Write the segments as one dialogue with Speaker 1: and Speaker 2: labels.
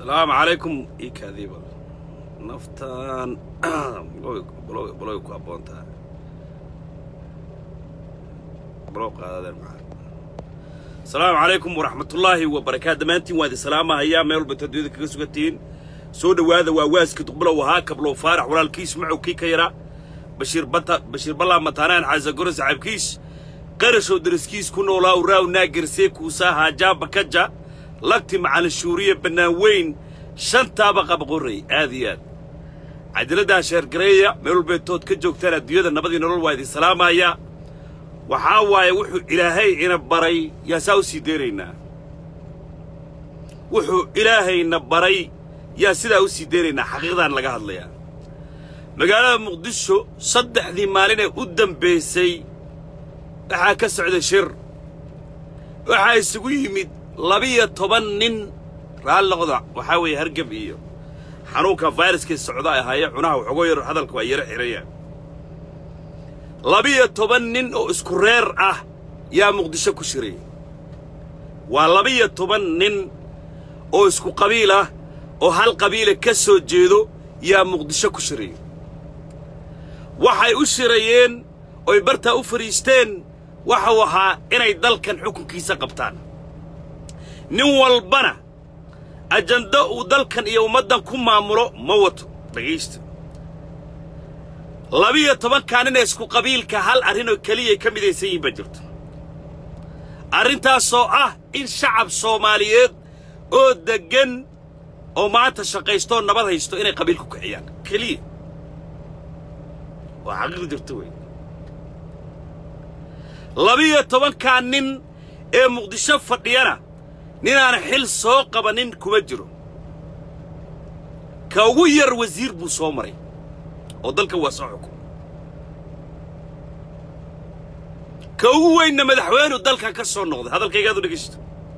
Speaker 1: asalaamu calaykum ii kaadiiba naftaan baloy ku habboon tahay balow qaadadeen maxaa asalaamu calaykum waraxmatullaahi wabarakaatu dhammaantiin waa idin salaamahayaa meel walba taduyada kaga sugantihiin soo dhowaada waa waaska duqbilow ahaa kablow faarax walaalkiis macow kii ka yaraa bashiir bata bashiir ballaa mataanaan xaasagoro saxaabkiis qarashow dariskiis ku noolaa uraaw naagersee kuusaa haajaaba kaja lagti macalin shuuriye bannaan weyn shantaaba qabaqorray aad iyo aad cadiladdaa sheergareeya meel walbeetood ka joogtaan adduunyada nabadii nolol waa idin salaamayaa waxaa waaye wuxuu ilaahay ina baray yaa saa u sii deynaynaa wuxuu ilaahayna baray yaa sidaa u sii deynaynaa xaqiiqdaan laga hadlayaa magaalada muqdisho saddexdii maalinee u dambaysay waxaa ka socday shir waxaa isugu yimid labiyo toban nin raalliqda waxaa weeye hargab iyo xanuunka fayraskii socda ahaaye cunaha waxooga yar hadalka waa yaro xidhayaan labiyo toban nin oo isku reer ah yaa muqdisho ku shiray waa labiyo toban nin oo isku qabiil ah oo hal qabiila ka soo jeedo yaa muqdisho ku shiray waxay u shirayeen oy bartaa u fadhiisteen waxau ahaa inay dalkan xukunkiisa qabtaan nin walbana ajando uu dalkan iyo ummaddan ku maamulo ma wato dhegaysta labiyo tobankaa nin ee isku qabiilka hal arrinoo keliyay ka midaysan yihin baa jirto arrintaasoo ah in shacab soomaaliyeed oo deggan oo maanta shaqaystooo nabad haysto inay qabiilku kiciyaan keliya waa xaqiiq jirta wey labiyo tobankaa nin ee muqdisho fadhiyana ninaan xil soo qabanin kuma jiro ka ugu yar wasiir buu soo maray oo dalka waa soo xukum ka ugu weynna madaxweynuu dalkan ka soo noqday hadalkaygaadu dhegaysto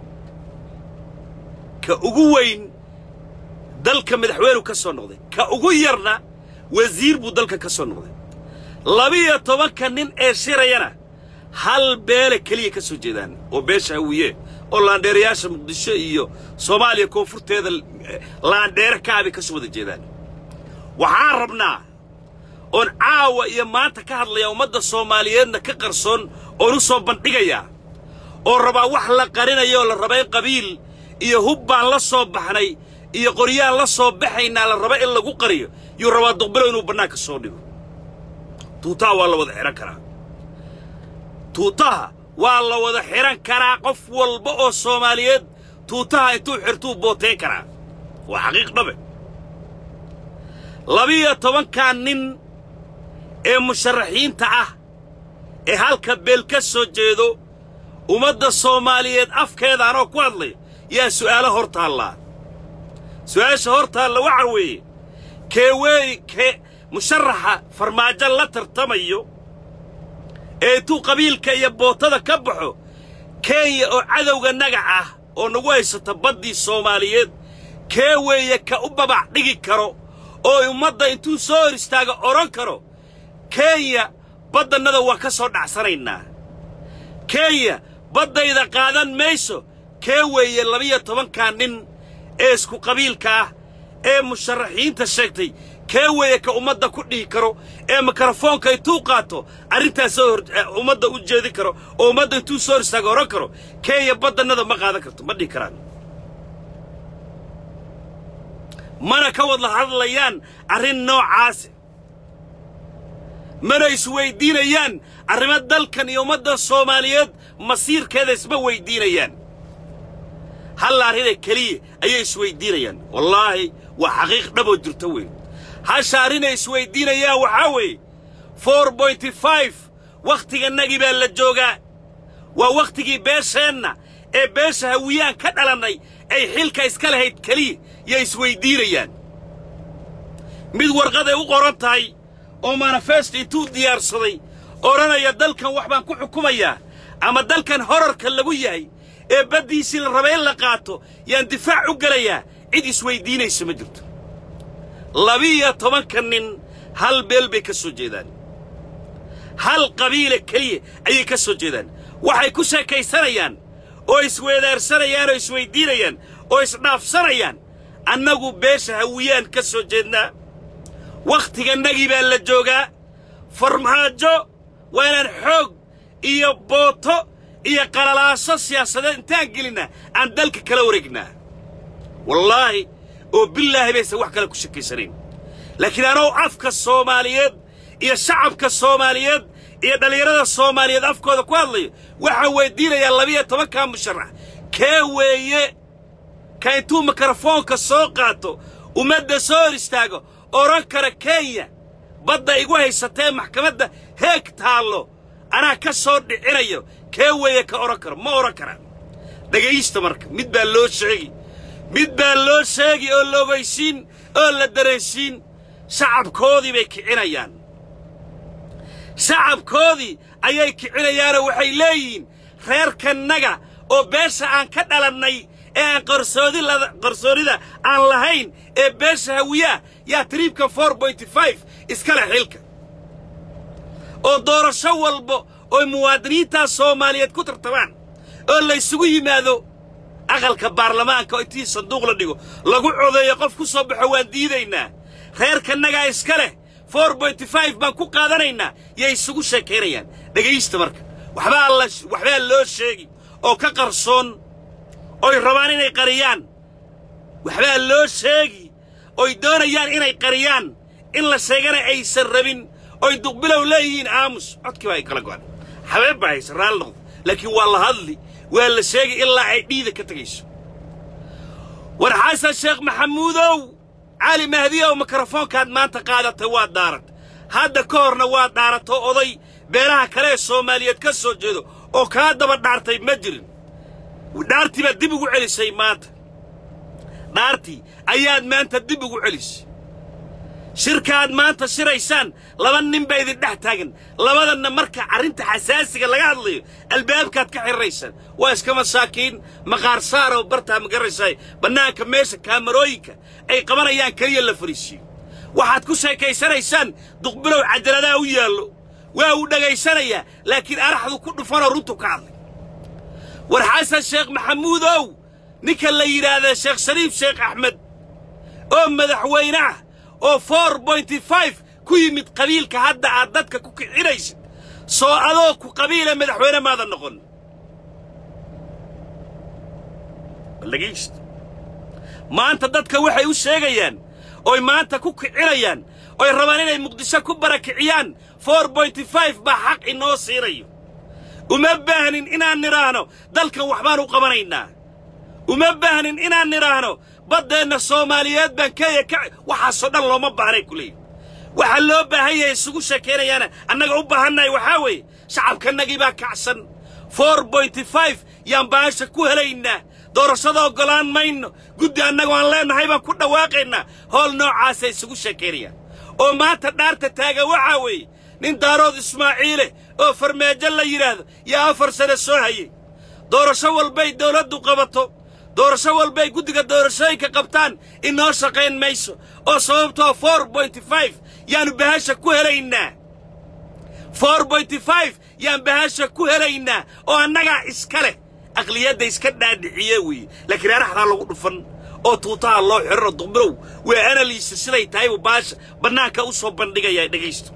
Speaker 1: ka ugu weyn dalka madaxweynuu ka soo noqday ka ugu yarna wasiir buu dalka ka soo noqday labiyo tobanka nin ee shirayana hal beele keliya ka soo jeedaan oo beesha hawiye oo laandheerayaasha muqdisho iyo soomaaliya koonfurteeda laandheere kaabay ka soo wada jeedaan waxaan rabnaa oon caawa iyo maanta ka hadlayaa ummadda soomaaliyeedna ka qarsoon oon u soo bandhigayaa oo rabaa wax la qarinayo oo la raba in qabiil iyo hub baan la soo baxnay iyo qoryaan la soo baxaynaa la raba in lagu qariyo yuu rabaa duqbilo inuu bannaanka soo dhigo tuutaha waa la wada xidhan karaa tuutaha waa la wada xidhan karaa qof walba oo soomaaliyeed tuutaha intuu xirtuu booteen karaa waa xaqiiq dhabe labiyo tobankaa nin ee musharaxiinta ah ee halka beel ka soo jeedo ummadda soomaaliyeed afkeeda anoo ku hadlay yaa su'aalo hor taallaa su'aasha hor taalla waxa weeye kee weey kee musharaxa farmaajo la tartamayo ee intuu qabiilka iyo bootada ka baxo kenya oo cadowga nagac ah oo nagu haysata baddii soomaaliyeed kee weeye ka u babac dhigi karo oo ummadda intuu soo hor istaaga odhan karo kenya baddannada waa ka soo dhacsanaynaa kenya baddayda qaadan mayso kee weeye labiyo tobankaa nin ee isku qabiilka ah ee musharaxiinta sheegtay kee weeye ka ummadda ku dhihi karo ee mikrofoonka intuu qaato arrintaas soo hor ummadda u jeedin karo oo ummadda intuu soo hor istaaga odhan karo kenya baddannada ma qaadan karto ma dhihi karaan mana ka wada hadlayaan arrin noocaasi mana isweyddiinayaan arrimo dalkan iyo ummadda soomaaliyeed masiirkeeda isma weyddiinayaan hal arrinee keliya ayay isweyddiinayaan wallaahi waa xaqiiq dhaboo jirto weyn hasha arrinay isweyddiinayaan waxaa weeye for bointy five wakhtigannagii baa la joogaa waa wakhtigii beesheenna ee beesha hawiyaan ka dhalannay ay xilka iska lahayd keliya yay isweyddiinayaan mid warqaday u qoran tahay oo manifest intuu diyaarsaday odhanaya dalkan wax baan ku xukumayaa ama dalkan horarka lagu yahay ee baddiisii la raba in la qaato yaan difaac u gelayaa cid isweyddiinaysa ma jirto labiyo tobanka nin hal beel bay ka soo jeedaan hal qabiila keliya ayay ka soo jeedaan waxay ku sheekaysanayaan oo isweedaarsanayaan oo isweyddiinayaan oo isdhaafsanayaan annagu beesha hawiyaan ka soo jeednaa wakhtigannagii baa la joogaa farmaajo waa inaan xoog iyo booto iyo qalalaaso siyaasadeed intaan gelinnaa aan dalka kala wareegnaa wallaahi oo bilaahi baysan wax kale ku shakaysanayn laakiin anoo afka soomaaliyeed iyo shacabka soomaaliyeed iyo dhallinyarada soomaaliyeed afkooda ku hadlayo waxaan weyddiinayaa labiyo tobankaa musharax kee weeye ka intuu mikrofoonka soo qaato ummadda soo hor istaago odhan kara kenya badda igu haysatee maxkamadda heeg taallo anaa ka soo dhicinayo kee weeye ka odhan karo ma odhan karaan dhegaysta marka mid baa loo sheegi mid baa loo sheegi oo la ogaysiin oo la dareensiin shacabkoodii bay kicinayaan shacabkoodii ayay kicinayaanoo waxay leeyihiin reerkannaga oo beesha aan ka dhalannay ee aan qarsoonida aan lahayn ee beesha hawiyaa yaa triibka for bointy five iskale xilka oo doorasho walba oy muwaadiniintaas soomaaliyeed ku tartabaan oo laysugu yimaado aqalka baarlamaanka oo intii sanduuq la dhigo lagu codeeyo qof ku soo baxo waan diidaynaa reerkannagaa iska leh for bointy five baan ku qaadanaynaa yay isugu sheekaynayaan dhegaysta marka waxbaa la waxbaa loo sheegi oo ka qarsoon oy rabaan inay qariyaan waxbaa loo sheegi oy doonayaan inay qariyaan in la sheegana aysan rabin oy duqbilow leeyihiin aamus codkii baa ay kala go'an xabeeb baa haysa raali noqdo laakiin waa la hadli waa la sheegi ilaa ay dhiida ka tegayso war xasan sheekh maxamuudow cali mahdiyow mikrofoonkaad maanta qaadatay waad dhaarat hadda ka horna waad dhaarato oday beelaha kale ee soomaaliyeed ka soo jeedo oo kaa daba dhaartay ma jirin dhaartii baad dib ugu celisay maanta dhaartii ayaad maanta dib ugu celisay shirkaaad maanta shiraysaan laba nin baa idin dhex taagan labadanna marka arrinta xasaasiga laga hadlayo albaabkaad ka xiriraysaan waa iska masaakiin maqaar saaroo bartaa ma garaysaay bannaanka meesha kaamarooyinka ay qabanayaan keliya la fariisiyo waxaad ku sheekaysanaysaan duqbilow cadaladaa u yaallo waa uu dhegaysanayaa laakiin araxdu ku dhufanoo runtu ka hadlay war xasan sheekh maxamuudow ninka la yidhaahda sheekh shariif sheekh axmed oo madaxweyne ah oo for bointy five ku yimid qabiilka hadda aad dadka ku kicinaysid soo adoo ku qabiila madaxweyne maadan noqon dhegaysta maanta dadka waxay u sheegayaan oy maanta ku kicinayaan oy rabaan inay muqdisho ku barakiciyaan for bointy five baa xaq inoo siinayo uma baahnin inaan nidhaahno dalkan waxbaan u qabanaynaa uma baahnin inaan nidhaahno baddeenna soomaaliyeed baan kenya ka waxaasoo dhan looma baahnay ku leeyihi waxaa loo baahan yahay isugu sheekaynayaana annaga u baahannahay waxaa weeye shacabkannagii baa kacsan for bointy five yaan baasha ku helaynaa doorashada oggolaan mayno guddi annagu aan leennahay baan ku dhawaaqaynaa howl noocaasay isugu sheekaynayaan oo maanta dhaarta taagan waxaa weeye nin daarood ismaaciile oo farmaajo la yidhaahdo yaa afar sane soo hayay doorasho walbay dawladdu qabato doorasho walbay guddiga doorashooyinka qabtaan inoo shaqayn mayso oo sababtoo for bointy five yaannu bahasha ku helaynaa for bointy five yaan bahasha ku helaynaa oo annagaa iska leh aqliyadda iska dhaadhiciye weeye laakiin araxdaa lagu dhufan oo tuutaha loo xidhanoo duqbilow waa analiisa siday tahay buu baasha bannaanka u soo bandhigayaa dhegaysto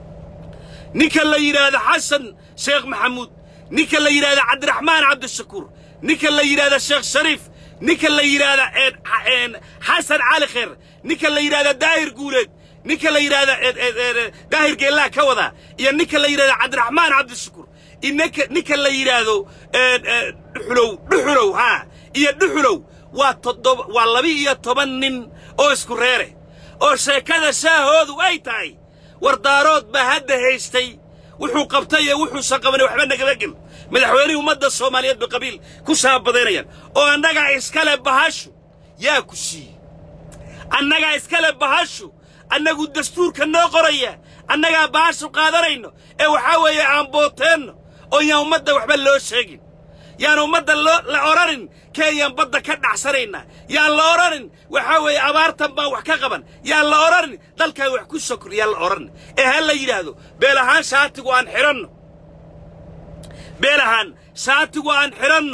Speaker 1: ninka la yidhaahdo xasan sheekh maxamuud ninka la yidhaahdo cabdiraxmaan cabdishakuur ninka la yidhaahdo sheekh shariif ninka la yidhaahdo xasan cali kheer ninka la yidhaahdo daahir guuleed ninka la yidhaahdo daahir geellaa ka wadaa iyo ninka la yidhahdo cabdiraxmaan cabdishakuur inka ninka la yidhaahdo dhuxulow dhuxulow haa iyo dhuxulow waa toddoba waa laba-iyo toban nin oo isku reere oo sheekada shaahoodu ay tahay wardaarood baa hadda haystay wuxuu qabtay iyo wuxuusan qabanay waxba nagala gel madaxweynihii ummadda soomaaliyeed bay qabiil ku shaabadaynayaan oo annagaa iskale bahashu yaa ku siiyey annagaa iskale bahashu annagu dastuurka noo qoraya annagaa bahashu qaadanayno ee waxaa weeye aan booteenno oo yaan ummadda waxba loo sheegin yaan ummadda loo la odhanin kenyaan badda ka dhacsanaynaa yaan la odhanin waxaa weeye abaartan baan wax ka qaban yaan la odhanin dalkaan wax ku sokor yaan la odhanin ee ha la yidhaahdo beel ahaan shaatigu aan xidhanno beel ahaan shaatigu aan xidhanno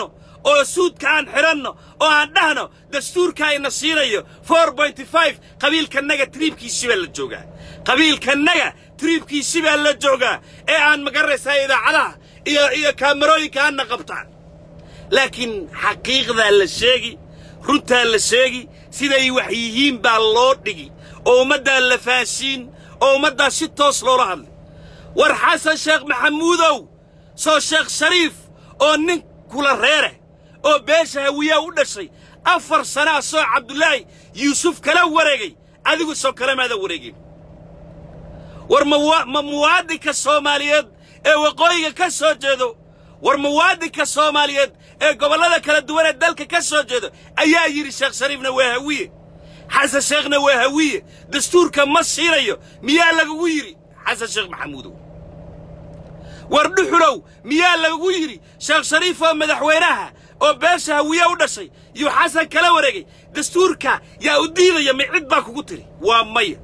Speaker 1: oo suudka aan xidhanno oo aan dhahno dastuurka ayna siinayo for bointy five qabiilkannaga tiriibkiisi baa la joogaa qabiilkannaga tiriibkiisi baa la joogaa ee aan magaranaysaa idaacadaha iyo iyo kaamarooyinka aanna qabtaan laakiin xaqiiqdaa la sheegi runtaa la sheegi siday wax yihiin baa loo dhigi oo ummaddaa la fahansiin oo ummaddaa si toos loola hadlay war xasan sheekh maxamuudow soo sheekh shariif oo nin kula reere oo beesha hawiyaa u dhashay afar sanaa soo cabdulaahi yuusuf kala wareegay adigu soo kale maada wareegin war ma muwaadinka soomaaliyeed ee waqooyiga ka soo jeedo war muwaadinka soomaaliyeed ee gobollada kala duwan ee dalka ka soo jeedo ayaa yidhi sheekh shariifna waa hawiye xasan sheekhna waa hawiye dastuurka ma siinayo miyaa lagugu yidhi xasan sheekh maxamuudow war dhuxulow miyaa lagugu yidhi sheekh shariif oo madaxweynaha oo beesha hawiye u dhashay yuu xasan kala wareegay dastuurka yaa u diidaya mi cid baa kugu tiri waa maya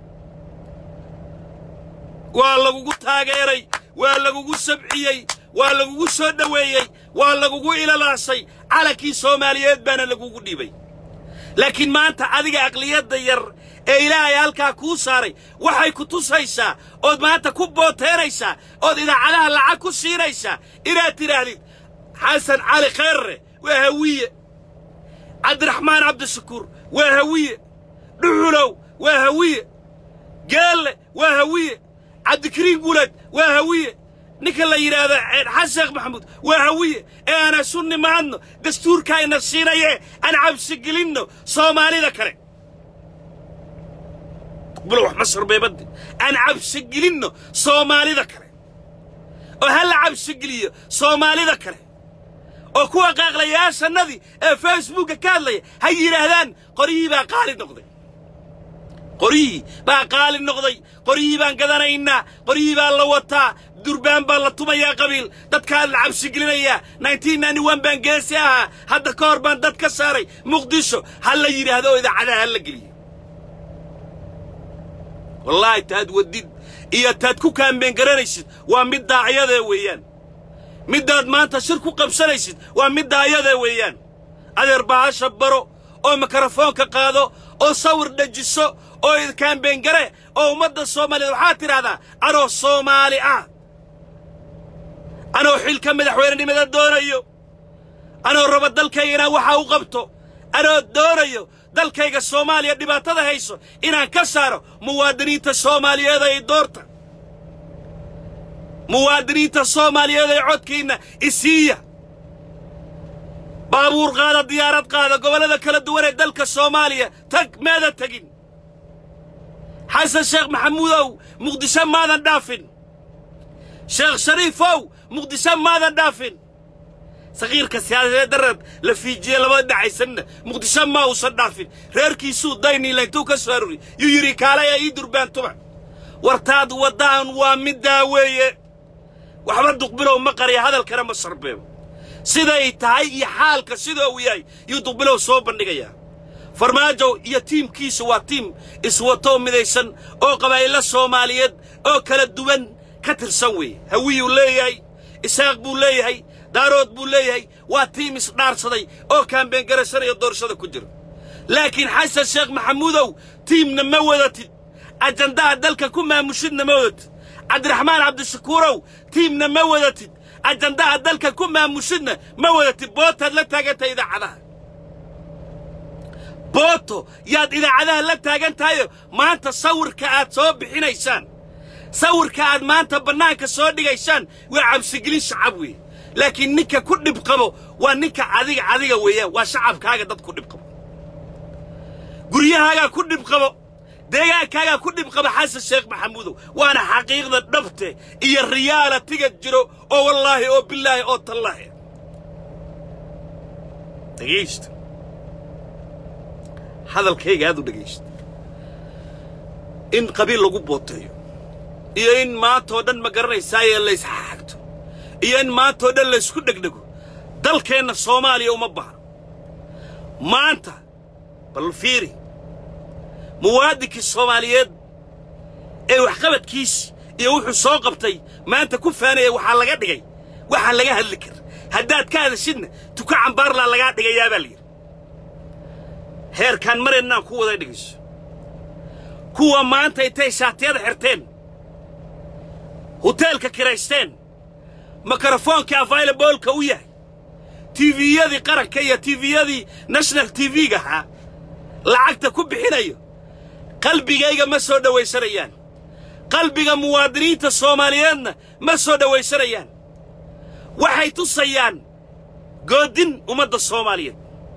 Speaker 1: waa lagugu taageeray waa lagugu sabciyey waa lagugu soo dhoweeyey waa lagugu ilalaashay calankii soomaaliyeed baana lagugu dhiibay laakiin maanta adiga aqliyadda yar ee ilaahay halkaa kuu saaray waxay ku tusaysaa ood maanta ku booteeraysaa ood idaacadaha lacag ku siinaysaa inaad tidhaahdid xasan cali kheerre waa hawiye cabdiraxmaan cabdishakuur waa hawiye dhuxulow waa hawiye geelle waa hawiye cabdikariin gulad waa hawiye ninka la yidhaahdo xasan sheekh maxamuud waa hawiye ee aan isu nimaadno dastuurkaayna siinaye aan cabsigelinno soomaalida kale bulo wax ma sarbeebaddi aan cabsigelinno soomaalida kale oo ha la cabsigeliyo soomaalida kale oo kuwa qaaqlayaashannadii ee facebookka ka hadlaya ha yidhaahdaan qoryihii baa qaali noqday qoryihii baa qaali noqday qoryihii baan gadanaynaa qoryihii baa la wataa durbaan baa la tumayaa qabiil dadkaa la cabsigelinayaa baan geesi ahaa hadda ka hor baan dad ka saaray muqdisho ha la yidhaahdo oo idaacadaha ha la geliyo wallaahi taad wadid iyo taad ku kaambeen garanaysid waa mid daaciyadee weeyaan middaad maanta shir ku qabsanaysid waa mid daayadee weeyaan adeer bahasha baro oo mikrofoonka qaado oo sawir dhajiso oo kaambeen gare oo ummadda soomaaliyeed waxaad tidhaahdaa anoo soomaali ah anoo xilka madaxweynenimada doonayo anoo raba dalkayga inaan waxa u qabto anoo doonayo dalkayga soomaaliya dhibaatada hayso inaan ka saaro muwaadiniinta soomaaliyeed ay doorta muwaadiniinta soomaaliyeed ee codkiinna isiiya baabuur qaada diyaarad qaada gobollada kala duwan ee dalka soomaaliya tag maada tegin xasan sheekh maxamuudow muqdisho maadan dhaafin sheekh shariifow muqdisho maadan dhaafin sakiirka siyaasadeed darad la fiijiye labada dhacaysanna muqdisho ma uusan dhaafin reerkiisuu dayniila intuu ka soo aruri yuu yidhi kaalaya ii durbaantuba wartaad waddaan waa middaa weeye waxba duqbilow ma qariya hadalkana ma sarbeebo siday tahay iyo xaalka sida uu yahay yuu duqbilow soo bandhigayaa farmaajo iyo tiimkiisu waa tiim iswatoo midaysan oo qabaa'ilo soomaaliyeed oo kala duwan ka tirsan weeye hawiyuu leeyahay isaaq buu leeyahay daarood buu leeyahay waa tiim isdhaarsaday oo kaambeen garashanayo doorashada ku jira laakiin xasan sheekh maxamuudow tiimna ma wadatid ajandaha dalka ku maamushidna ma wadatid cabdiraxmaan cabdishakuurow tiimna ma wadatid ajandaha dalka ku maamushidna ma wadatid bootaad la taagantay idaacadaha booto yaad idaacadaha la taagan tahayo maanta sawirka aad soo bixinaysaan sawirka aad maanta bannaanka soo dhigaysaan waa cabsigelin shacab weeye laakiin ninka ku dhib qabo waa ninka adiga adiga weeyaan waa shacabkaaga dad ku dhib qabo guryahaagaa ku dhib qabo deegaankaagaa ku dhib qaba xasan sheekh maxamuudow waana xaqiiqda dhabte iyo riyaalatiga jiro oo wallaahi oo bilaahi oo tallaahi dhegaysta hadalkayga aad u dhegaysta in qabiil lagu booteeyo iyo in maantoo dhan ma garanaysaaye laysxaagto iyo in maantoo dhan laysku dhegdhego dalkeenna soomaaliya uma bahno maanta bal fiiri muwaadinkii soomaaliyeed ee waxqabadkiisi iyo wuxuu soo qabtay maanta ku faanaya waxaa laga dhigay waxaan laga hadli kar haddaad ka hadashidna tuka cambaarlaa lagaa dhigayaa baa layidhi heerkaan maraynaan ku wada dhigayso kuwa maanta intay shaatiyada xirteen huteelka kiraysteen mikrofoonka availabolka u yahay tiviyadii qaranka iyo tiviyadii national tv-ga ahaa lacagta ku bixinayo qalbigayga ma soo dhowaysanayaan qalbiga muwaadiniinta soomaaliyeedna ma soo dhowaysanayaan waxay tusayaan goodin ummadda soomaaliyeed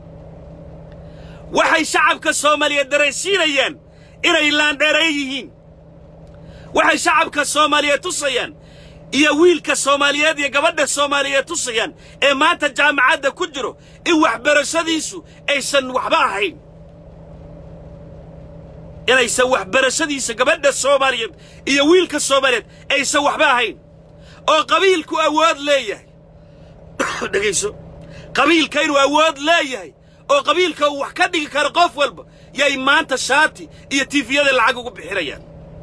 Speaker 1: waxay shacabka soomaaliyeed daraysiinayaan inay laandheeray yihiin waxay shacabka soomaaliyeed tusayaan iyo wiilka soomaaliyeed iyo gabadha soomaaliyeed tusayaan ee maanta jaamacadda ku jiro in waxbarashadiisu aysan waxba ahayn inaysan waxbarashadiisa gabadha soomaaliyeed iyo wiilka soomaaliyeed aysan waxba ahayn oo qabiilku awood leeyahay dhegayso qabiilka inuu awood leeyahay oo qabiilka uu wax ka dhigi karo qof walba yay maanta shaati iyo tiifiyada lacag ugu bixinayaan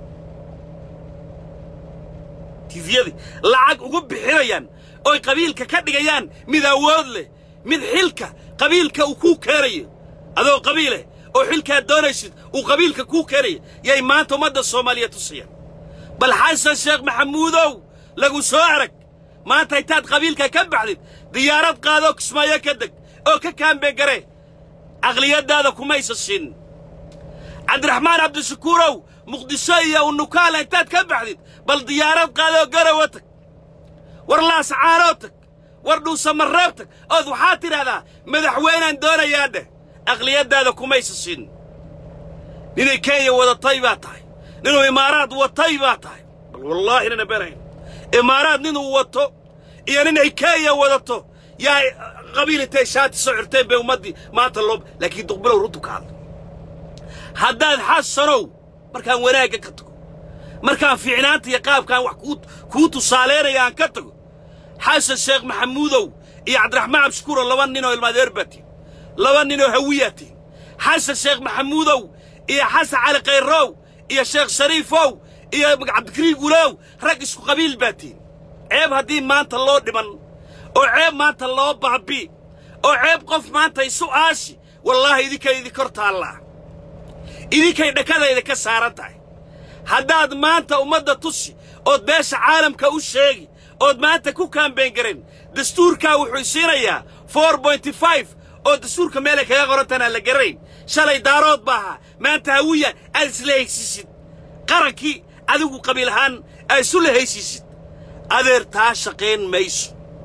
Speaker 1: tiifiyadii lacag ugu bixinayaan oy qabiilka ka dhigayaan mid awood leh mid xilka qabiilka uu kuu keenayo adoo qabiileh oo xilkaad doonaysid uu qabiilka kuu keenaya yay maanta ummadda soomaaliyeed tusayaan bal xasan sheekh maxamuudow lagu soo arag maanta intaad qabiilka ka baxdid diyaarad qaadoo kismaayo ka deg oo ka kaambeen garee aqliyaddaada kumaysa siin cabdiraxmaan cabdishakuurow muqdisho iyo unukaala intaad ka baxdid bal diyaarad qaadoo garowa tag war laascaanoo tag war dhuusamareeb tag ood waxaad tidhahdaa madaxweynaan doonayaa dheh aqliyaddaada kumaysa siin ninay kenya wadatay baa tahay ninuu imaaraad watay baa tahay bal wallaahi nana beenayn imaaraad ninuu wato iyo ninay kenya wadato yaa qabiil intay shaati soo xirteen bay ummaddii maanta loo laakiin duqbilow runtu ka hadla haddaad xasanow markaan wanaagga ka tago markaan fiicnaanta iyo qaabkaan wax kuu kuu tusaalaynaya aan ka tago xasan sheekh maxamuudow iyo cabdiraxmaan cabdishakuuro laba ninoo ilmaadeer baa tihin laba ninoo hawiyaa tihin xasan sheekh maxamuudow iyo xasan cali khayrow iyo sheekh shariifow iyo cabdikariin gulow rag isku qabiil baa tihin ceeb haddii maanta loo dhiman oo ceeb maanta loo baabi oo ceeb qof maanta isu aashi wallaahi idinkay idin kor taallaa idinkay dhakadayda ka saaran tahay haddaad maanta ummadda tusi ood beesha caalamka u sheegi ood maanta ku kaambeen garen dastuurkaa wuxuu siinayaa for bointy five oo dastuurka meelay kaga qorantaan aan la garanayn shalay daarood ba ahaa maanta hawiya aad isla haysiisid qarankii adigu qabiil ahaan aad isu la haysiisid adeer taa shaqayn mayso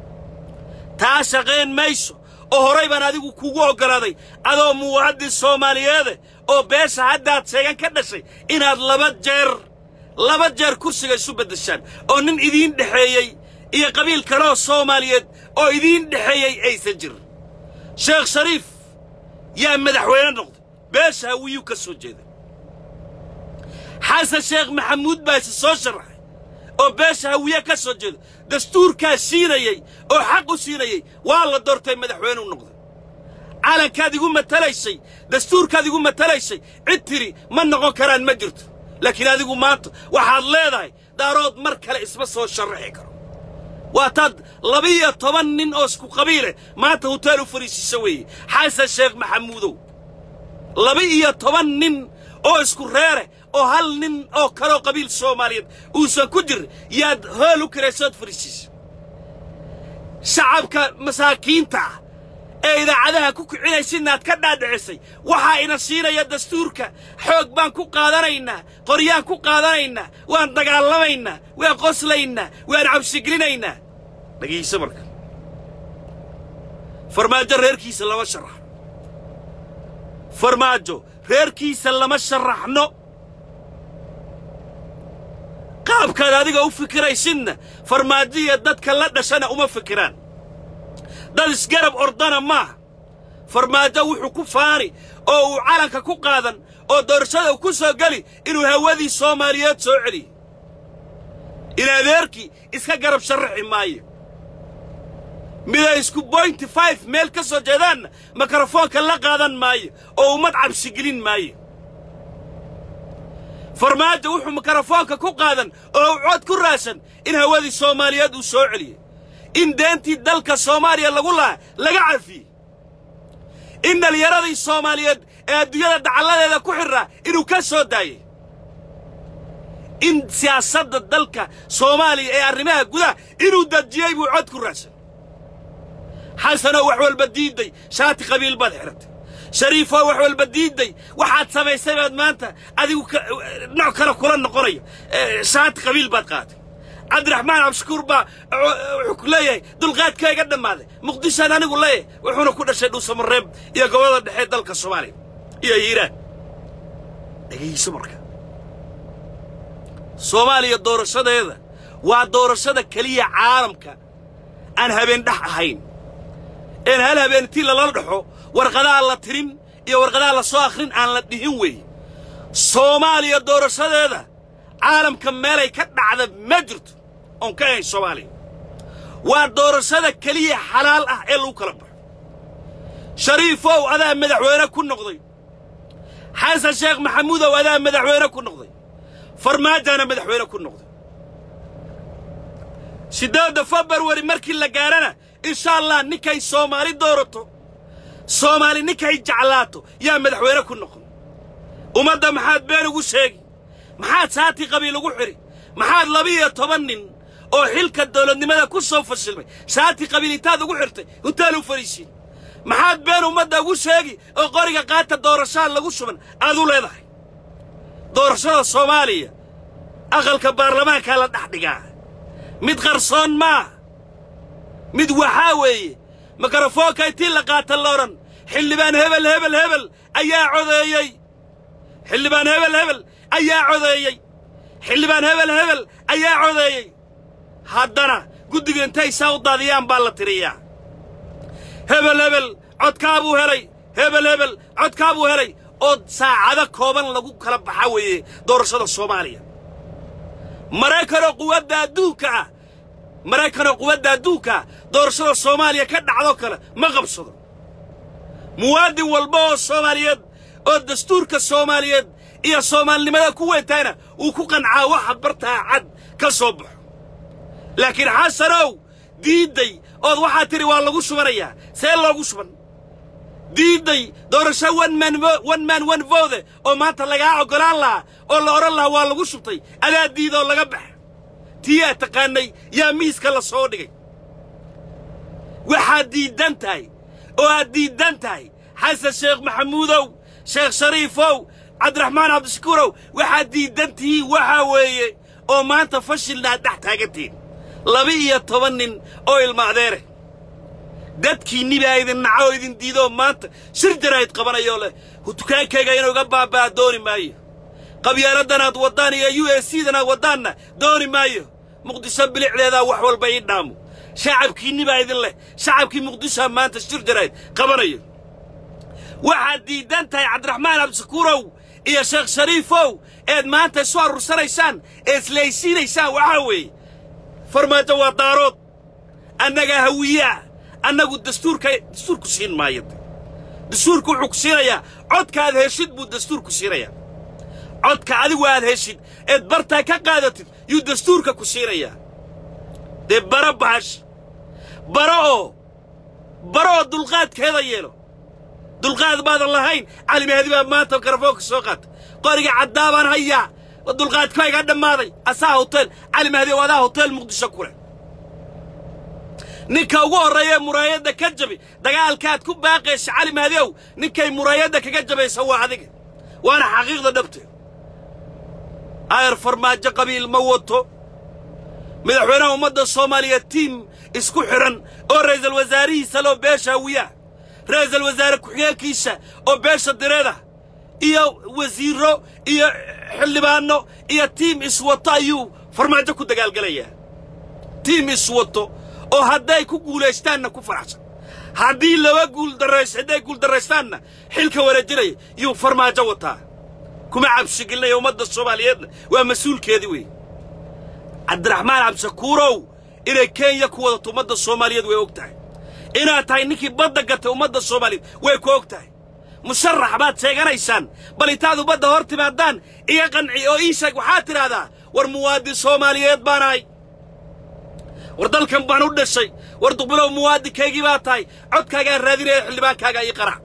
Speaker 1: taa shaqayn mayso oo horay baan adigu kugu oggolaaday adoo muwaadin soomaaliyeede oo beesha haddaad sheegan ka dhashay inaad laba jeer laba jeer kursiga isu beddeshaan oo nin idiin dhexeeyey iyo qabiil kaleoo soomaaliyeed oo idiin dhexeeyey aysan jirin sheekh shariif yaa madaxweyne noqday beesha hawiyuu ka soo jeeda xasan sheekh maxamuud baa isi soo sharaxay oo beesha hawiye ka soo jeeda dastuurkaa siinayey oo xaq u siinayey waa la doortay madaxweyne u noqday calankaad igu matalaysay dastuurkaad igu matalaysay cid tiri ma noqon karaan ma jirto laakiin adigu maanta waxaad leedahay daarood mar kale isma soo sharraxi karo waa taad laba-iyo toban nin oo isku qabiileh maanta huteel u fariisiisa weeye xasan sheekh maxamuudow laba-iyo toban nin oo isku reere oo hal nin oo kaloo qabiil soomaaliyeed uusan ku jirin yaad hool u kiraysood fariisiisa shacabka masaakiinta ah ee idaacadaha ku kicinaysidnaad ka dhaadhicisay waxaa ina siinaya dastuurka xoog baan ku qaadanaynaa qoryaan ku qaadanaynaa waan dagaalamaynaa waan qoslaynaa waan cabsigelinaynaa dhegayso marka farmaajo reerkiisa lama sharaxno farmaajo reerkiisa lama sharaxno qaabkaad adiga u fikiraysidna farmaajo iyo dadka la dhashana uma fikiraan dad isgarab ordana maaha farmaajo wuxuu ku faani oo uu calanka ku qaadan oo doorashada uu ku soo geli inuu hawadii soomaaliyeed soo celiyo in adeerkii iska garab sharraxi maayo miday isku bointy five meel ka soo jeedaanna mikrofoonka la qaadan maayo oo ummad cabsigelin maayo farmaajo wuxuu mikrofoonka ku qaadan oo uu cod ku raadsan in hawadii soomaaliyeed uu soo celiyo in deentii dalka soomaaliya lagu laha laga cafiyey in dhallinyaradii soomaaliyeed ee adduunyada dacalladeeda ku xidraa inuu ka soo daayey in siyaasadda dalka soomaaliya ee arrimaha gudaha inuu dejiyey buu cod ku raacsan xasanoo wax walba diidday shaati qabiil baad xidhatay shariifoo wax walba diidday waxaad samaysay baad maanta adigu nooc kale kula noqonaya shaati qabiil baad qaatay cabdiraxmaan cabshakuur baa wuxuu ku leeyahay dulqaadkayga dhammaaday muqdishaan anigu leeyahay wuxuuna ku dhashay dhuusamareeb iyo gobollada dhexe dalka soomaaliya iyo hiiraan dhegayso marka soomaaliya doorashadeeda waa doorashada keliya caalamka aan habeen dhex ahayn een hal habeentii lala dhexo warqadaha la tirin iyo warqadaha la soo akhrin aan la dhihin weeye soomaaliya doorashadeeda caalamka meelay ka dhacda ma jirto oon ka ahayn soomaaliya waa doorashada keliya xalaal ah ee lagu kala baxo shariifow adaa madaxweyne ku noqday xasan sheekh maxamuudow adaa madaxweyne ku noqday farmaajaana madaxweyne ku noqday siddeedda februari markii la gaarana insha allah ninkay soomaali doorato soomaali ninkay jeclaato yaa madaxweyne ku noqon ummadda maxaad been ugu sheegi maxaad saati qabiil ugu xidhi maxaad laba-iyo toban nin oo xilka dawladnimada ku soo fashilmay saati qabiil intaad ugu xidhtay huntaan u fadhiisiin maxaad been ummadda ugu sheegi oo qoriga qaata doorashaha lagu shuban aad u leedahay doorashada soomaaliya aqalka baarlamaankaa la dhex dhigaa mid qarsoon maa mid waxaa weeye mikrofoonka intii la qaata la odhan xildhibaan hebel hebel hebel ayaa codeeyey xildhibaan hebel hebel ayaa codeeyey xildhibaan hebel hebel ayaa codeeyey haddana guddiga intay saa u daadiyaan baa la tiriyaa hebel hebel codkaa buu helay hebel hebel codkaa buu helay oo saacado kooban lagu kala baxa weeye doorashada soomaaliya maraykanoo quwadda adduunka ah maraykanoo quwadda adduunka ah doorashada soomaaliya ka dhacdoo kale ma qabsado muwaadin walba oo soomaaliyeed oo dastuurka soomaaliyeed iyo soomaalinimada ku weyntayna uu ku qancaa waxa bartaa cad ka soo baxo laakiin xasanow diidday ood waxaa tidhi waa lagu shubanayaa see loogu shuban diidday doorasho one man one vote oo maanta lagaa oggolaan lahaa oo la odhan lahaa waa lagu shubtay adaa diidoo laga baxa tii aad taqaannay yaa miiska la soo dhigay waxaad diiddan tahay oo aad diiddan tahay xasan sheekh maxamuudow sheekh shariifow cabdiraxmaan cabdishakuurow waxaad diiddan tihiin waxaa weeye oo maanta fashilna aad dhex taagantihiin laba iyo toban nin oo ilma adeere dadkiinni baa idin naca oo idin diidoo maanta shir jaraa'id qabanayoo leh dukaankayga inuu iga baabba'a dooni maayo qabyaaladanaad waddaan iyo u s c danaad waddaanna dooni maayo muqdisho bilicdeedaa wax walba ii dhaamo shacabkiinni baa idin leh shacabkii muqdishoa maanta shir jaraa'id qabanayo waxaad diiddan tahay cabdiraxmaan cabdishakuurow iyo sheekh shariifow eed maanta isu aruursanaysaan ee islaysiinaysaan waxaa weeye farmaajo waa daarood annagaa hawiyaa annagu dastuurka dastuurku siin maayo dastuurku wuxuu ku siinayaa codka aad heshid buu dastuurku siinayaa codka adigu aad heshid eed bartaa ka qaadatid yuu dastuurka ku siinayaa dee bara bahash bara oo bara oo dulqaadkeeda yeelo dulqaad baadan lahayn cali mahdi baa maanta mikrofoonka soo qaata qoriga caddaa baan hayaa dulqaadkayga dhammaaday asaa hotel cali mahdi oo adaa hotel muqdisho ku leh ninka ugu horreeya muraayadda ka jabi dagaalkaad ku baaqaysa cali mahdi ow ninkay muraayadda kaga jabaysa waa adiga waana xaqiiqda dhabteed ayar farmaajo qabiil ma wato madaxweynaha ummadda soomaaliya tiim isku xidhan oo ra'iisul wasaarihiisa loo beesha hawiyaa ra'iisul wasaare ku-xigeenkiisa oo beesha direeda iyo wasiirro iyo xildhibaanno iyo tiim iswato ayuu farmaajo ku dagaalgelayaa tiim iswato oo hadday ku guulaystaanna ku faraxsan haddii laba guuldarrays hadday guuldarraystaanna xilka wareejinaya yuu farmaajo wataa kuma cabshigelinaya ummadda soomaaliyeedna waa mas-uulkeedii weeye cabdiraxmaan cabdishakuurow inay kenya ku wadato ummadda soomaaliyeed way og tahay inaad tahay ninkii badda gatay ummadda soomaaliyeed way ku og tahay musharax baad sheeganaysaan bal intaad ummadda hor timaadaan iga qanci oo ii sheeg waxaad tidhaahdaa war muwaadin soomaaliyeed baan ahay war dalkan baan u dhashay war duqbilow muwaadinkaygii baa tahay codkaagaan raadinaya xildhibaankaaga ii qarac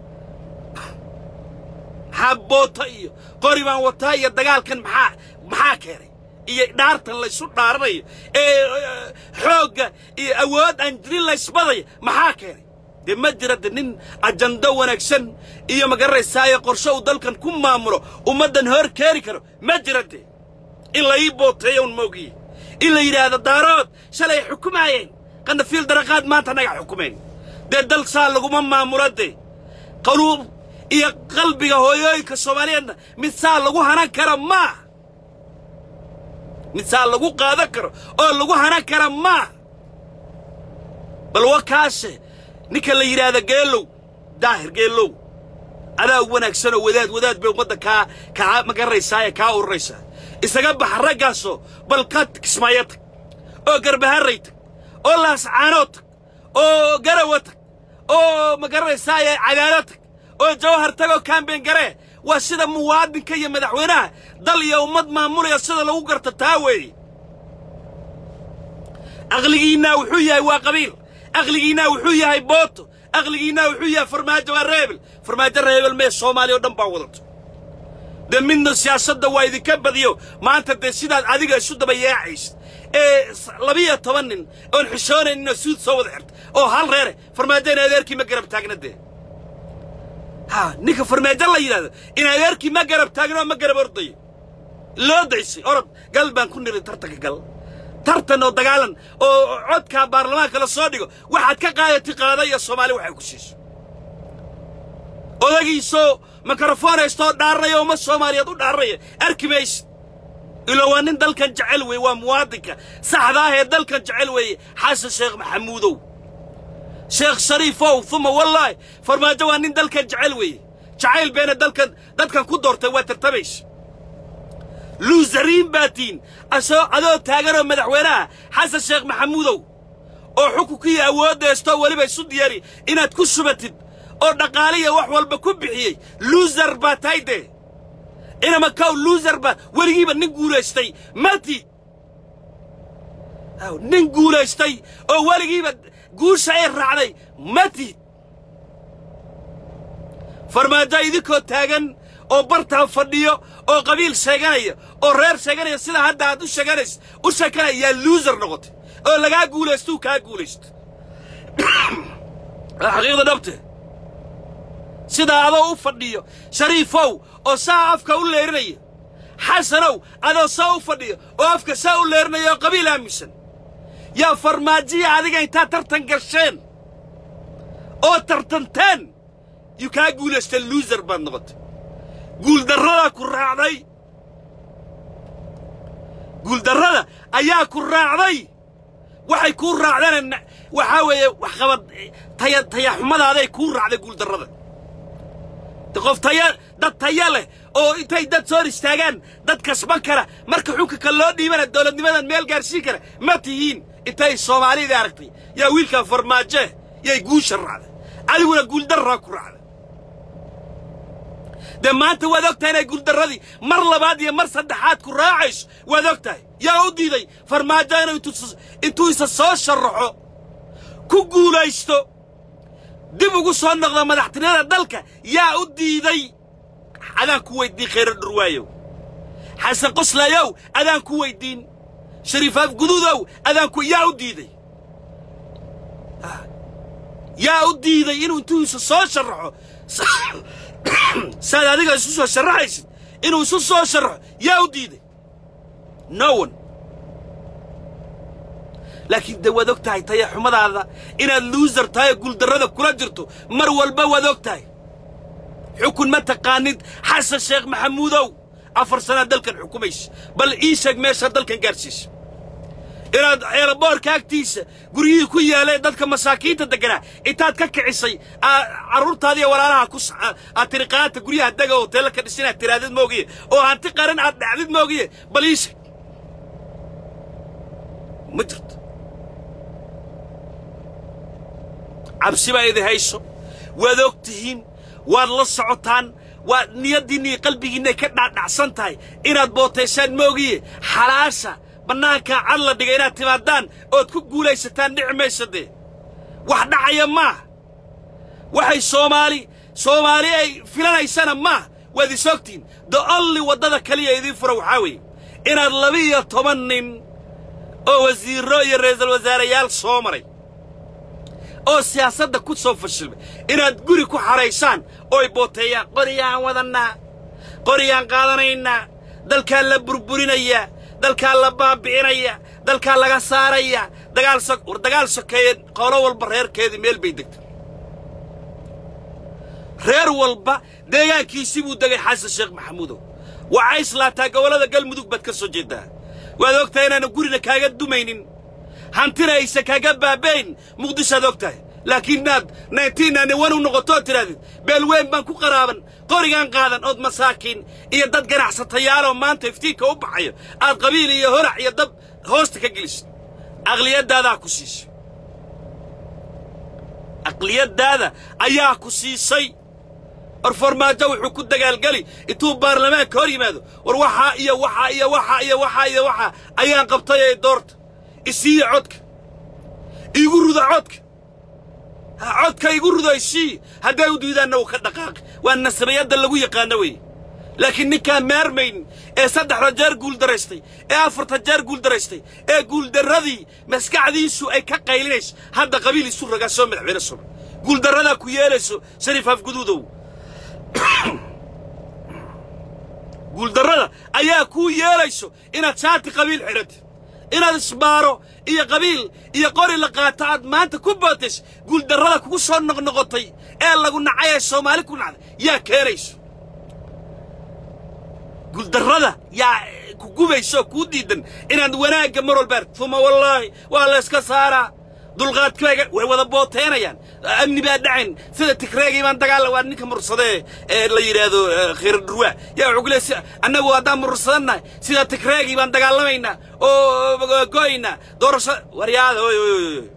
Speaker 1: maxaa boota iyo qori baan wataa iyo dagaalkan maxaa maxaa keenay iyo dhaartan laysu dhaaranayo ee xoogga iyo awood aan jirin laysbadaya maxaa keenay dee ma jira de nin ajando wanaagsan iyo magaranaysaayo qorshe uu dalkan ku maamulo ummaddan hor keeni karo ma jira dee in la ii booteeyo un moogiye in la yidhaahdo daarood shalay xukumaayeen qanafiil daraqaad maanta naga xukumayn dee dal saa laguma maamulo dee qaluub iyo qalbiga hooyooyinka soomaaliyeedna mid saa lagu hanan kara maaha mid saa lagu qaadan karo oo lagu hanan kara maaha bal wakaashe ninka la yidhaahda geelow daahir geelow adaa wanaagsanoo wadaad wadaad bay ummadda kaa kaa magaranaysaaye kaa ururaysaa isaga baxa raggaasoo bal ka kismaayo tag oo garbaharray tag oo laascaanoo tag oo garawa tag oo magaranaysaaye cadaalo tag oo jawhar tag oo kaambeen garee waa sida muwaadinka iyo madaxweynaha dal iyo ummad maamulaya sida lagu garta taa weeye aqligiinnaa wuxuu yahay waa qabiil aqligiinnaa wuxuu yahay booto aqligiinnaa wuxuu yahay farmaajo waa reebel farmaajo reebel mee soomaaliya oo dhan baa wadato dee midna siyaasadda waa idinka badiyo maanta dee sidaad adiga isu daba yeecaysid ee labiyo toban nin oon xishoonayninoo suud soo wada xirta oo hal reere farmaajo in adeerkii ma garab taagna dee ha ninka farmaajo la yidhahdo in adeerkii ma garab taagna oo ma garab ordayo loo daysay orod gal baan ku niri tartanka gal tartan oo dagaalan oo codkaa baarlamaanka la soo dhigo waxaad ka qaadati qaada iyo soomaali waxay ku siiso odagiisoo mikrofon haystoo dhaarnaya uma soomaaliyeed u dhaarnaya arki maysid ilo waa nin dalkan jecel weeye waa muwaadinka saxda ah ee dalkan jecel weeye xasan sheekh maxamuudow sheekh shariifow uma wallaahi farmaajo waa nin dalkan jecel weeye jacayl beena dalkan dadkan ku doortay waa tartamaysa luusariin baa tiin asoo adoo taaganoo madaxweynaha xasan sheekh maxamuudow oo xukunkiiyo awoodda heestoo weliba isu diyaari inaad ku subatid oo dhaqaaliya wax walba ku bixiyey luusar baa tahay dee inama kow luusar baa weligiiba nin guulaystay mati nin guulaystay oo weligiiba guusha ay raacday matid farmaajo idinkoo taagan oo bartaan fadhiyo oo qabiil sheeganaya oo reer sheeganaya sida hadda aad u sheeganays u sheekanaya yaa luusar noqotay oo lagaa guulaystuu kaa guulaysto waa xaqiiqda dhabte sidaa adoo u fadhiyo shariifow oo saa afka u leerinaya xasanow adoo saa u fadhiyo oo afka saa u leerinaya oo qabiil aaminsan yaa farmaajiya adiga intaad tartan gasheen oo tartanteen yuu kaa guulaystay luusar baad noqotay guuldarradaa ku raacday guuldarrada ayaa ku raacday waxay kuu raacdeen waxaa weeye waxqabad taya tayaxumadaaday kuu raacday guuldarrada qof taya dad taya leh oo intay dad soo hor istaagaan dad kasban kara marka xukunka loo dhiibana dowladnimadan meel gaarsiin kara ma tihiin intay soomaalida aragtay yaa wiilkan farmaaje yay guusha raacday adiguna guuldarraa ku raacday dee maanta waad og tahay inay guuldarradii mar labaad iyo mar saddexaad ku raacayso waad og tahay yaa u diiday farmaajo inuu intuu isa soo sharaxo ku guulaysto dib ugu soo noqda madaxtinimada dalka yaa u diiday adaan ku weyddiin khayro dhurwaayow xasan qoslayow adaan ku weyddiin shariifaaf guduudow adaan ku yaa u diiday yaa u diiday inuu intuu isu soo sharaxo saad adiga isu soo sharaxaysid inuu isu soo sharaxo yaa u diiday no one laakiin dee waad og tahay tayaxumadaada inaad luusar tahay oo guuldarrada kula jirto mar walba waad og tahay xukun ma taqaanid xasan sheekh maxamuudow afar sanaad dalkan xukumaysa bal ii sheeg meesha dalkan gaadhsiisa inaad eelaboorka agtiisa guryihii ku yaaleen dadka masaakiinta degganaa intaad ka kicisay carruurtaadiiyo walaalaha ku aad tiri qaata guryaha dega oo hoteella ka dhisin aad tiraadid moogiye oo hanti qaran aad dhacdid moogiye bal ii sheeg ma jirto cabsi baa idi hayso waad og tihiin waad la socotaan waad niyaddiinna iyo qalbigiinnaay ka dhaadhacsan tahay inaad bootaysaan moogiye xalaasha bannaankaa cad la dhigay inaad timaadaan ood ku guulaysataan dhici maysa dee wax dhacaya maaha waxay soomaali soomaali ay filanaysana maaha waad is ogtihin the only waddada kaliya idiin fura waxaa weeye inaad labiiyo toban nin oo wasiirro iyo ra'iisul wasaareyaal soo maray oo siyaasadda ku soo fashilmay inaad guri ku xaraysaan ooy booteeyaan qoriyaan wadannaa qoriyaan qaadanaynaa dalkaa la burburinayaa dalkaa la baabi'inaya dalkaa laga saaraya dagaal so war dagaal sokeeye qolo walba reerkeedii meel bay degtay reer walba deegaankiisii buu degay xasan sheekh maxamuudow waxay islaataa gobollada galmudug baad ka soo jeeddaa waad og tahay inaanu gurina kaaga dumaynin hantina aysa kaaga baaba'yn muqdishoad og tahay laakiin inaad naintiinani wan u noqotoo tidhahdid beelweyn baan ku qaraaban qorigaan qaadan ood masaakiin iyo dad ganacsatayaaloo maanta iftiinka u baxayo aad qabiil iyo horac iyo dab hoosta ka gelisid aqliyadaadaa ku siisay aqliyaddaada ayaa ku siisay war farmaajo wuxuu ku dagaalgeli intuu baarlamaanka hor yimaado war waxaa iyo waxaa iyo waxaa iyo waxaa iyo waxaa ayaan qabtay ee doorta isiiya codka iigu ruda codka ha codka igu rudo isii hadday u diidaanna uu ka dhaqaaqi waa nasabayadda lagu yaqaano weeye laakiin ninkaan maarmayn ee saddexda jeer guuldaraystay ee afarta jeer guuldaraystay ee guuldarradii maskaxdiisu ay ka qaylinayso hadda qabiil isu ragaa soo madaxweyne suba guuldarradaa ku yeelayso shariif afguduudow guuldarrada ayaa kuu yeelayso inaad shaati qabiil xidhatid inaad isbaaro iyo qabiil iyo qori la qaato aad maanta ku bootays guuldarrada kugu soo noqnoqotay ee lagu nacay ee soomaali ku nacday yaa keenayso guuldarrada yaa ku gubayso kuu diidan inaad wanaagga mar walba aragtid uma wallaahi waa la yska saaraa dulqaadkayga way wada booteynayaan amni baa dhacayn sida tigreegii baan dagaalla waa ninka mursadee ee la yidhaahdo khayra dhurwaa yaa wuxuu ku leey annagu haddaan mursadannahay sida tigreegii baan dagaalamaynaa oo go'aynaa doorasho waryaada oy oy oy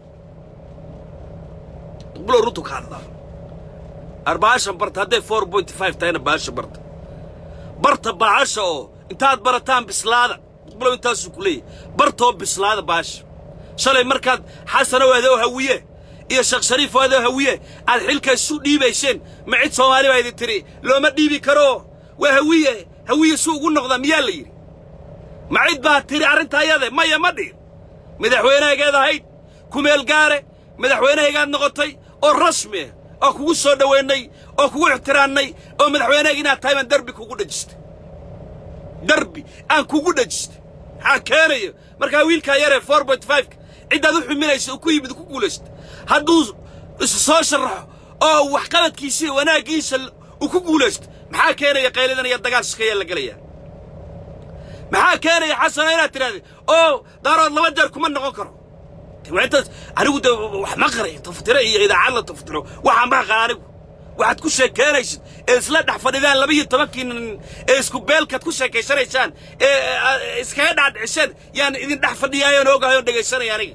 Speaker 1: bulo runtu ka hadlaa arbaashan barta hadday four point five tahayna baasha barta barta baasha oo intaad barataan bislaada bulo intaasuu ku leeyahy bartoo bislaada baasha shalay markaad xasanow adoo hawiye iyo sheekh shariifoo adoo hawiye aad xilka isu dhiibayseen ma cid soomaali baa idin tidhi looma dhiibi karo waa hawiye hawiye su ugu noqda miyaa la yidhi ma cid baad tidhi arrinta ayade maya ma dhihin madaxweynehaygeed ahayd kumeel gaare madaxweynehaygaad noqotay oo rasmi ah oo kugu soo dhowaynay oo kugu ixtiraannay oo madaxweynehayga inaad tahay baan derbi kugu dhejistay derbi aan kugu dhejistay maxaa keenayo markaa wiilkaa yaree four point fiveka ciddaad u xuminaysa uu ku yimid ku guulaysta hadduu isu soo sharaxo oo waxqabadkiisa iyo wanaaggiisa uu ku guulaysto maxaa keenaya qaylidan iyo dagaal shikayaa la gelaya maxaa keenaya xasano inaad tidhahdid oo daarood laba jeer kuma noqon karo intaas anigu de wax ma qaray tafatiro iyo idaacad la tafatiro waxaan baa qara anigu waxaad ku sheekeynaysid ee isla dhex fadhidaan laba iyo tobankii nin ee isku beelkaad ku sheekaysanaysaan ee iskaga dhaadhicisheen yaan idin dhex fadhiyaayoon ogahay oon dhegaysanaya aniga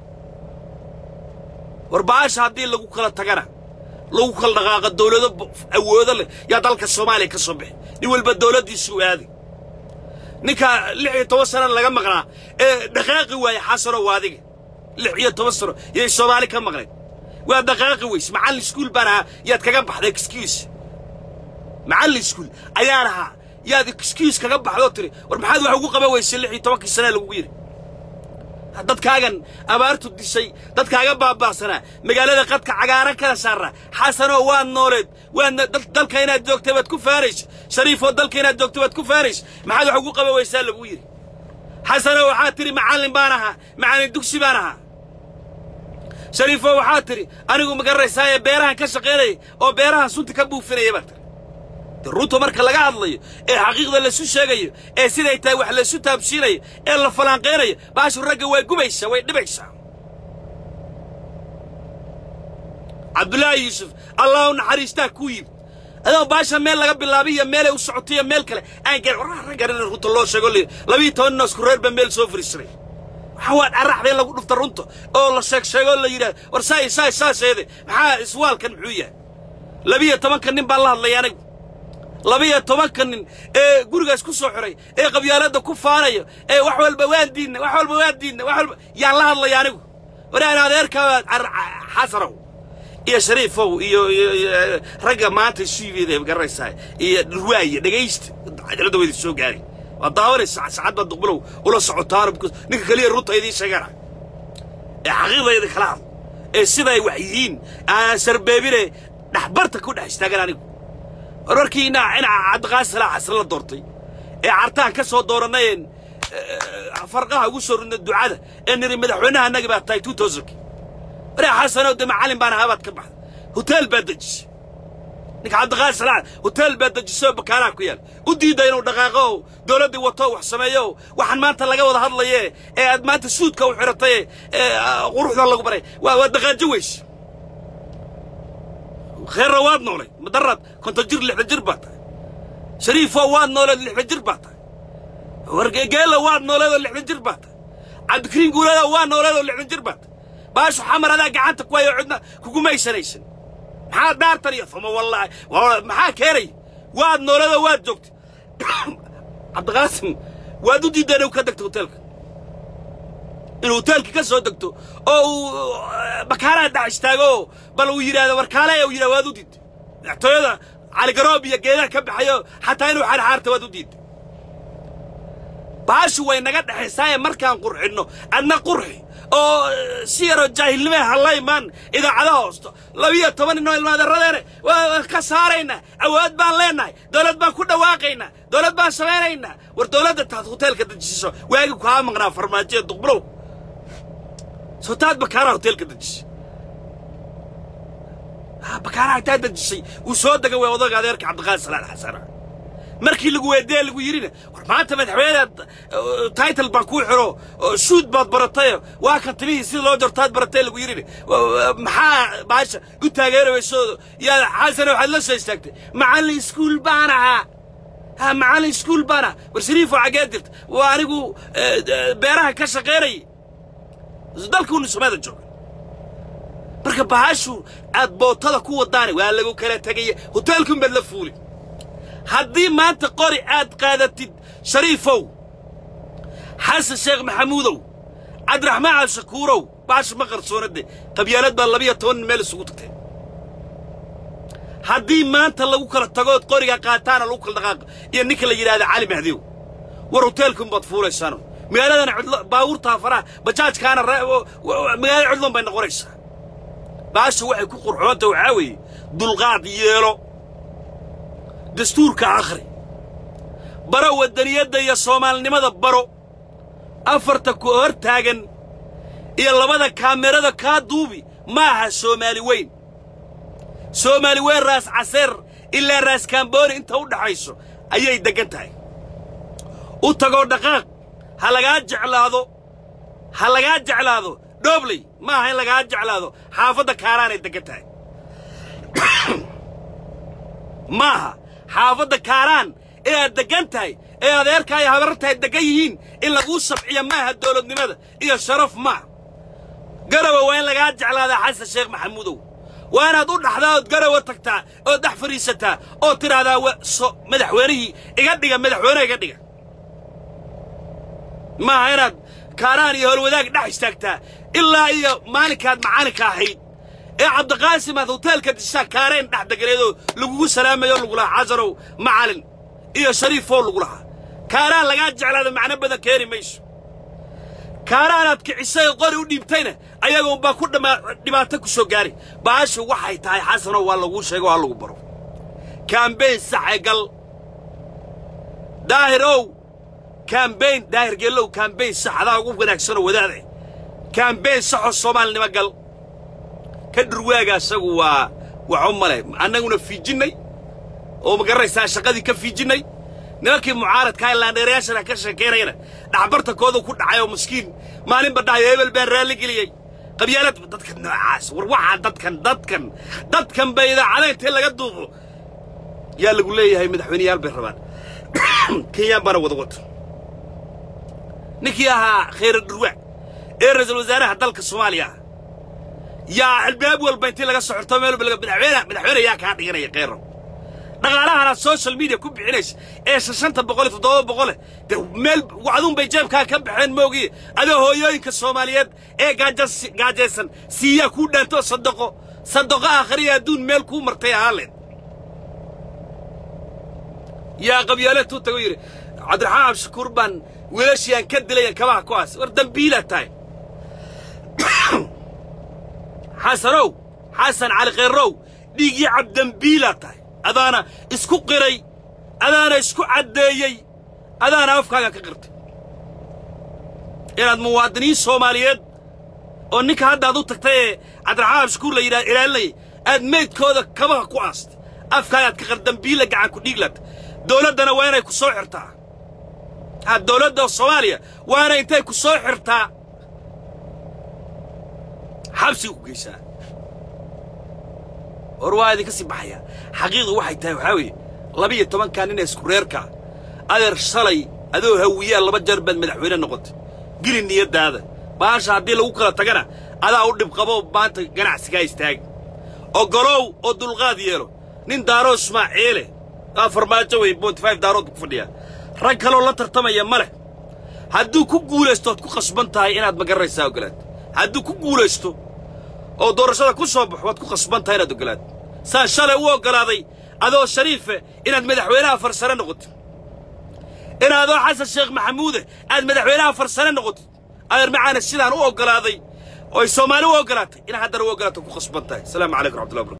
Speaker 1: war baasha haddii lagu kala tagana lagu kala dhaqaaqa dawlado awoodo leh yaa dalka soomaaliya ka soo bixi nin walba dawladdiisuu aaday ninka lix iyo toban sana laga maqnaa ee dhaqaaqi waaya xasano waa adiga lix iyo toban sano yay soomaali ka maqnayd waa dhaqaaqi weys macallin iskuul baan ahaa yaad kaga baxday excuse macallin iskuul ayaan ahaa yaad excuse kaga baxdoo tiri war maxaad wax ugu qaban weysay lix iyo tobankii sanaa lagugu yidhi dadkaagan abaartu dishay dadkaaga baaba'sanaa magaalada qadka cagaaran kala saarraa xasanoo waad nooleed waadna dalka inaad joogtay baad ku faanaysa shariifoo dalka inaad joogtay baad ku faanaysa maxaad wax ugu qaban weysaa lagu yidhi xasanoo waxaad tidhi macallin baan ahaa macallin dugsi baan ahaa shariifoo waxaad tidhi anigu magaranaysaaye beerahan ka shaqaynaya oo beerahan sunta ka buufinaya baad tiri runta marka laga hadlayo ee xaqiiqda laysu sheegayo ee siday tahay wax laysu taabsiinayo ee la falanqaynayo baashu ragga way gubaysaa way dhibaysaa cabdulaahi yuusuf allah u naxariistaa kuu yimid adoo baasha meel laga bilaabay iyo meelay u socotay iyo meel kale aan gaar warraa raggan in runta loo sheego le labiyo toban noosku reer baa meel soo fariisanay waxaa waa dharaxda in lagu dhufta runta oo la sheeg sheegoo la yidhahdo war saay saay saaseede maxaa iswaalkan muxuu yahay labiyo tobanka nin baan la hadlaya anigu labiyo tobanka nin ee gurigaas ku soo xiray ee qabyaaladda ku faanayo ee wax walba waan diidna wax walba waan diidna wax walba yaan la hadlaya anigu waraan adeerkaa xasanow iyo shariifow iyo ragga maanta suibeeda garanaysaa iyo dhurwaaye dhegaysta cajaladda wayda soo gaari waa daawanaysa saacad baad duqbulow ula socotaano ninka keliya runta idiin sheegana ee xaqiiqdayda kala hadl ee siday wax yihiin aan sarbeebine dhexbarta ku dhex istaagan anigu warwarkii ina ina cabdiqaasi salaax xasan la doortay ee cartaan ka soo dooranayeen farqaha ugu soo ridna ducada ee niri madaxweynaha annagi baa tahay two thousandki waraa xasanow de macallin baan ahaa baad ka baxda hoteel baad dejisay ninka cabdiqaasi salaax hoteel baad dejisay oo bakaanaha ku yaal u diidda inuu dhaqaaqo oo dowladdii wato wax sameeyo waxaan maanta laga wada hadlaye ee aad maanta suudka u xidhatay ee quruxda lagu baray waa waa dhaqaajo weyse kheerra waad noolay madarad konton jir lixda jir baa tahay shariifoo waad nooleed lixda jir baa tahay wargeela waad nooleedoo lixdan jir baa tahay cabdikariin guuleeda waa nooleedoo lixdan jir baa tahay baashu xamar adaa gacanta ku hayo cidna kugumaysanaysan maxaa dhaartan iyo fama wallaahi maxaa keenay waad nooleedoo waad joogtay cabdiqaasim waad u diideen inuu ka degto hoteelka inuu hoteelka ka soo degto oo uu bakaaraha dhex istaago bal uu yidhaahdo warkaale uu yidhahdo waad u diidday madaxtooyada caligaroob iyo geedaha ka baxayo xataa inuu xarxaarta waad u diidday baashu way naga dhexaysaaye markaan qurxinno adna qurxi oo si yaroo jaahilnimee halla imaan idaacadaha hoosto labiyo toban inoo ilmaadaradeene waa ka saaraynaa awood baan leennahay dowlad baan ku dhawaaqaynaa dowlad baan samaynaynaa war dowladda taad hoteelka dejiso waagi kaa maqnaa farmaajoya duqbulow soo taad bakaaraha hoteelka dejisay bakaaraha taa dejisay wuu soo dega way odaga adeerka cabdiqaadi salaal xasana markii lagu weydee lagu yidhina war maanta madaxweynead title baan kuu xiro suud baad baratayo waa kan timihii sida loo jartaad baratay lagu yidhina maxaa baasha u taageerayso yaa xasana waxaad la soo istaagtay macallin iskuul baan ahaa ha macallin iskuul baan ahaa war shariifoo xaggee jirta waa anigu beeraha ka shaqaynayay dalkuunu somaada jooga marka bahashu aad bootada ku wadaana waa lagu kala tegaya hoteelkun baad la fuuli haddii maanta qori aad qaadatid shariifow xasan sheekh maxamuudow cabdiraxmaan cabdishakuurow baasha ma qarsoonade qabyaalad baa labiyo toban nin meel isugu tagteen haddii maanta lagu kala tagood qoriga qaataana lagu kala dhaqaaqa iyo ninka la yidhahda cali mahdiw war hoteelkun baad fuulaysaano magaaladana cidlo baabuurtaa faraha bajaajkaana magaalada cidloon bay noqonaysaa baasha waxay ku qurxoonta waxaa weeye dulqaad yeelo dastuurka akhri baro waddaniyadda iyo soomaalinimada baro afarta ku hor taagan iyo labada kaamirada kaa duubi ma aha soomaali weyn soomaali weyn raas caseer ilaa raas kaambooni inta u dhaxayso ayay deggan tahay u tagoo dhaqaaq ha lagaa jeclaado ha lagaa jeclaado dhoobley ma aha in lagaa jeclaado xaafadda kaaraanay deggan tahay maaha xaafadda kaaraan ee aad deggan tahay ee adeerkaa iyo habarartahay deggan yihiin in laguu sabciyo maaha dawladnimada iyo sharaf maaha garawa waa in lagaa jeclaadaa xasan sheekh maxamuudow waa inaad u dhaxdaa ood garawa tagtaa ood dhex fadhiisataa oo tidhaahdaa so madaxweynihii iga dhiga madaxweyne iga dhiga maaha inaad kaaraan iyo howlwadaag dhex istaagtaa ilaa iyo maalinkaad macalinka ahayd ee cabdiqaasim aad hoteelka dishaa kaareen dhex deganeedoo lagugu salaamayo lagu lahaa xasanow macalin iyo shariifoo lagu lahaa kaaraan lagaa jeclaada macno badan keeni mayso kaaraanaad kicisay qori u dhiibtayna ayaga unbaa ku dhibaato ku soo gaari baashu waxay tahay xasanow waa laguu sheego waa lagu baro kaambeyn saxe gal daahir ow kaambeyn daahir geellow kaambeyn sax adaa ugu wanaagsanoo wadaade kaambeyn saxoo soomaalinimo gal ka dhurwaaga asagu waa waxu male annaguna fiijinnay oo ma garanaysaa shaqadii ka fiijinnay nimankii mucaaradkaa ilaandheerayaashana ka sheekaynayana dhacbartankoodu ku dhacay oo maskiin maalinba dhahayo hebel baan raalli geliyey qabyaalad dadka noocaas war waxaa dadkan dadkan dadkan bay idaacada intee laga duubo yaa lagu leeyahay madaxweyneyaal bay rabaan kenyaan baana wada wato ninkii ahaa khayra dhurwaag ee ra-iisul wasaaraha dalka soomaaliya ah yaa albaab walba intii laga socorto meel walba madaxweyne madaxweyne yaa kaa dhiganaya kheyro dhaqaalahanaad social media ku bixinaysa ee shashanta boqol iyo toddoba boqole dee meel wacduun bay jeebkaa ka baxeen moogiye adoo hooyooyinka soomaaliyeed ee gaajas gaajaysan siiyaa kuu dhaanto sadaqo sadaqo aakhriya adduun meel kuu martay ahaaleen yaa qabyaale tuu tago yidhi cabdiraxmaan abshakuur baan wiilashiiaan ka dilayan kabaha ku aas war dambiilaad tahay xasanow xasan cali kheerrow dhiiggii cabdambiilaad tahay adaana isku qiray adaana isku caddeeyey adaana afkaaga ka qirtay inaad muwaadiniin soomaaliyeed oo ninka hadda ad u tagtay ee cabdiraxmaan abshakuur la yidhaha ilaalinayay aad meydkooda kabaha ku aastay afkaagaad ka qir dambiila gacan ku dhiiglaad dawladdana waa inay ku soo xirtaa ha dawladda soomaaliya waa inay intay ku soo xirtaa xabsiga ku geysaa hor waa idinka sii baxaya xaqiiqdu waxay tahay waxaa weeye labiyo tobankaa nin ee isku reerkaa adeer shalay adoo hawiyaa laba jeer baad madaxweyne noqotay geli niyaddaada baasha haddii lagu kala tagana adaa u dhibqabo maanta ganacsigaa istaag oggolow oo dulqaad yeelo nin daaroo ismaaciile aa farmaajo wey bonty five daarood ku fadhiyaa rag kaloo la tartamaya ma leh hadduu ku guulaysto ood ku khasban tahay inaad magaraysaa oggolaad hadduu ku guulaysto oo doorashada ku soo baxo waad ku khasban tahay inaad oggolaad saa shalay u oggolaaday adoo shariife inaad madaxweynaha farsare noqotid inaadoo xasan sheekh maxamuude aad madaxweynaha farsare noqotid adeer macaana sidaan u oggolaaday oo ay soomaali u oggolaatay inaad haddana u oggolaato ku khasban tahay asalaamu calaykum raxmatullahi barkatu